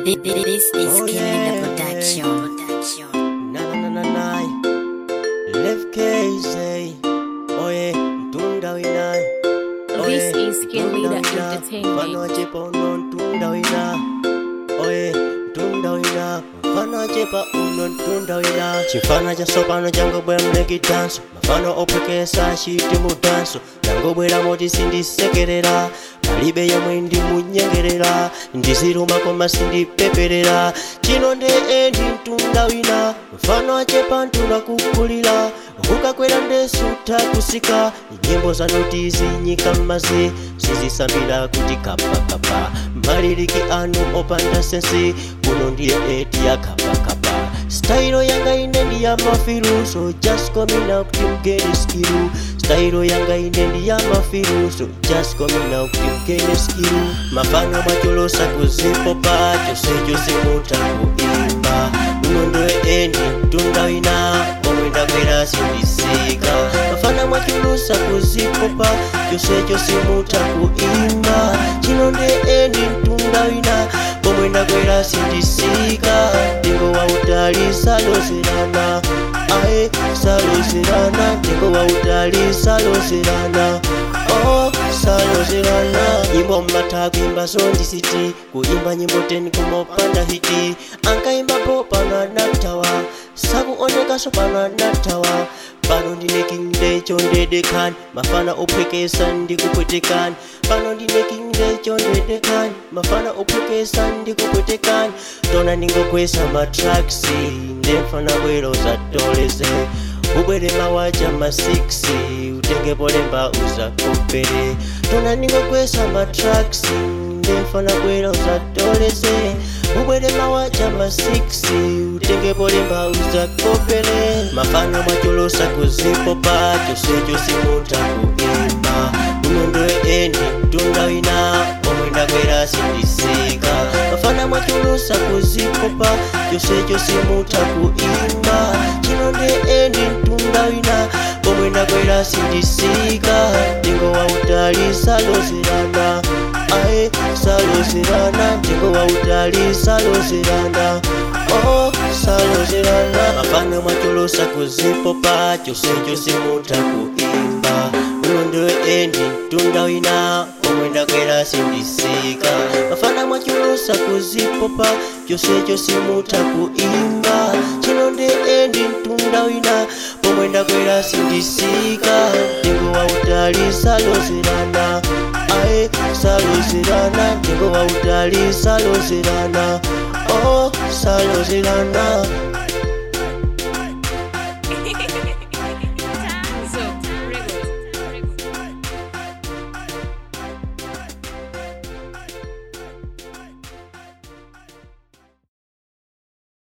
This is Oh, Killing yeah. the Production. Production. Na na na na na Left case Oye Tunda wina This is Skill Leader Entertainment. Mfano chepa uno tunda wina Oye Tunda wina Mfano chepa uno tunda wina Chifana cha sopano chango bwe mleki danso Mafano opekesa shiti mu danso Chango bwera moti sindisekerera palibe yamwe ndimunyengerera ndiziruma koma sindipeperera chino nde endi mtunda wina mfano achepa ntunda kukulira kukakwera ndesuta kusika nyimbo zanuti zinyika m'mazi sizisambira kuti kapakapa maliriki anu opanda sensi kuno ndiye eti ya kapakapa stailo yanga ine ndi ya mafilu so just call me now kuti mgene skilu stailo yanga ine ndi ya mafilu so just call me now kuti mgene skilu mafano mwacholosa kuzipopa chonsecho simuta kuimba uno ndoye endi mtunda wina omwe ndakwera sindisika mafana mwachulusa kuzipopa chonsecho simuta kuimba chino nde endi mtunda wina omwe ndakwera sindisika mtengo wa utali salozerana aye salozerana mtengo wa utali salozerana oh salozerana nyimbo mmatha kuimba sondisiti kuimba nyimbo 10 kumopanda hiti ankaimbapo pano anatawa sakuonekaso pano anatawa pano ndine kingde chondedekan mafana ophwekesa ndikupwetekani pano ndine kingde chondedekan mafana ophwekesa ndikupwetekani tona ndingokwesa matraksi ndemfana bwero zatoleze ubwere mawaja ma 6 utengepo lemba uzakopere tona ndingokwesa matraksi ndemfana bwera uzatoleze ubwere mawaja ma 6 utengepo lemba uzakopere mafano mwacholosa kuzipopa chonsecho simuta kuimba uno ndoye endi mtunda wina omwe ndakwera sindisika mafana mwacholosa kuzipopa chonsecho simuta kuimba chino nde endi mtunda wina omwe ndakwera sindisika mtengo wa utali salozerana aye salozerana mtengo wa utali salozerana oh salozerana mafano mwacholosa kuzipopa chonsecho simuta kuimba uno ndoye endi mtunda wina omwe ndakwera sindisika mafana mwacholosa kuzipopa chonsecho simuta kuimba chino nde endi mtunda wina pomwe ndakwera sindisika mtengo wa utali salozerana aye salozerana mtengo wa utali salozerana oh salozerana